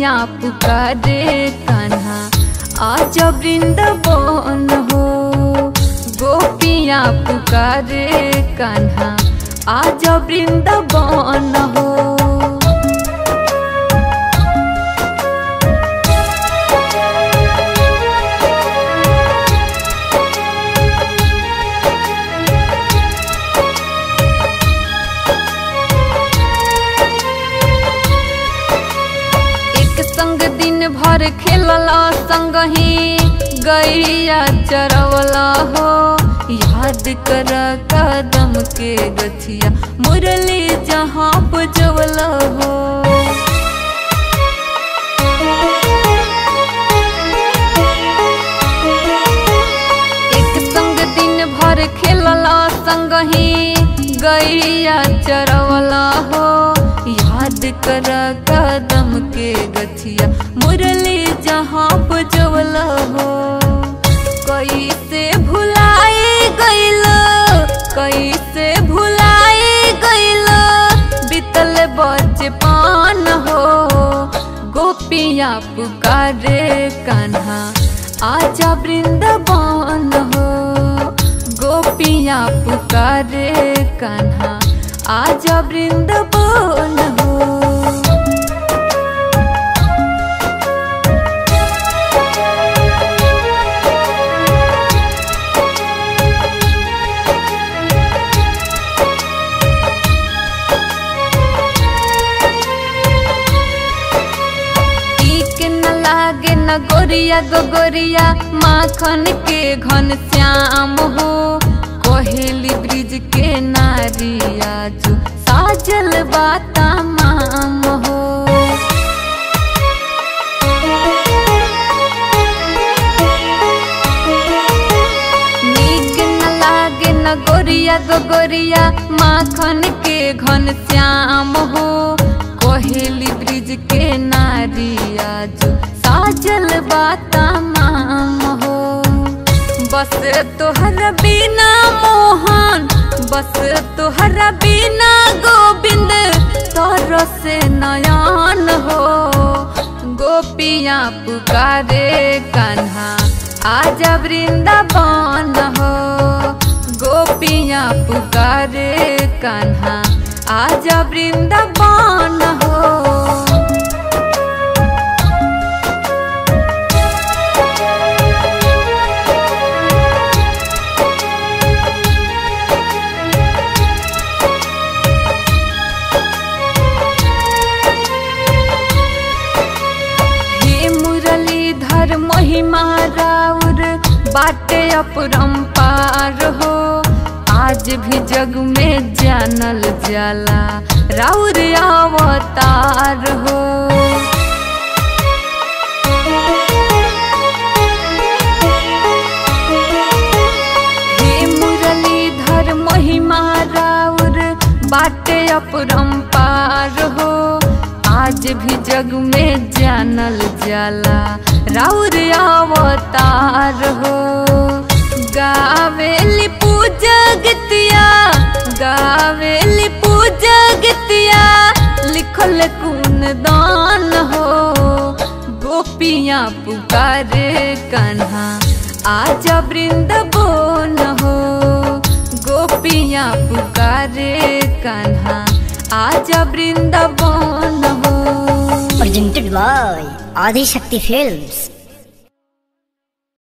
गोपियाँ पुकारे कान्हा आज वृंदावन हो गोपियाँ पुकारे कान्हा आज वृंदावन हो एक संग दिन भर खेलला संग ही गैया चरवला हो याद कर कदम के गछिया मुरली जहाँ बजवला हो एक संग दिन भर खेलला संग ही गैया चरवला हो याद कर कदम के गछिया मुरली जहाँ बजवला हो कैसे भुलाई गइल कैसे भुलाई गइल बीतल बचपन हो गोपियाँ पुकारे कान्हा आजा वृंदावन हो गोपियाँ पुकारे कान्हा आजा वृंदावन हो टीक न लागे न गोरिया गोरिया माखन के घन श्याम हो कोहेली ब्रिज के नारिया जो साजल बाता माम हो नीक न लागे न गोरिया गोरिया माखन के घन श्याम हो कोहेली ब्रिज के नारिया जो साजल बाता माम हो बस तोहर बिना मोहन बस तोहर बिना गोविंद तोर से नयन हो गोपियाँ पुकारे कान्हा आजा वृंदावन हो गोपियाँ पुकारे कान्हा आजा वृंदावन हो हे मुरलीधर महिमा राउर बाटे अपरंपार हो आज भी जग में जानल जाला राउर अवतार हो हे मुरलीधर महिमा राउर बाटे अपरंपार हो आज भी जग में जानल जाला राउर अवतार हो गावेली पूजा गतिया गावेली पूजा गतिया लिखल कुन दान हो गोपियाँ पुकारे कान्हा आजा वृंदावन हो गोपियाँ पुकारे कान्हा आजा वृंदावन हो presented by Adi Shakti Films.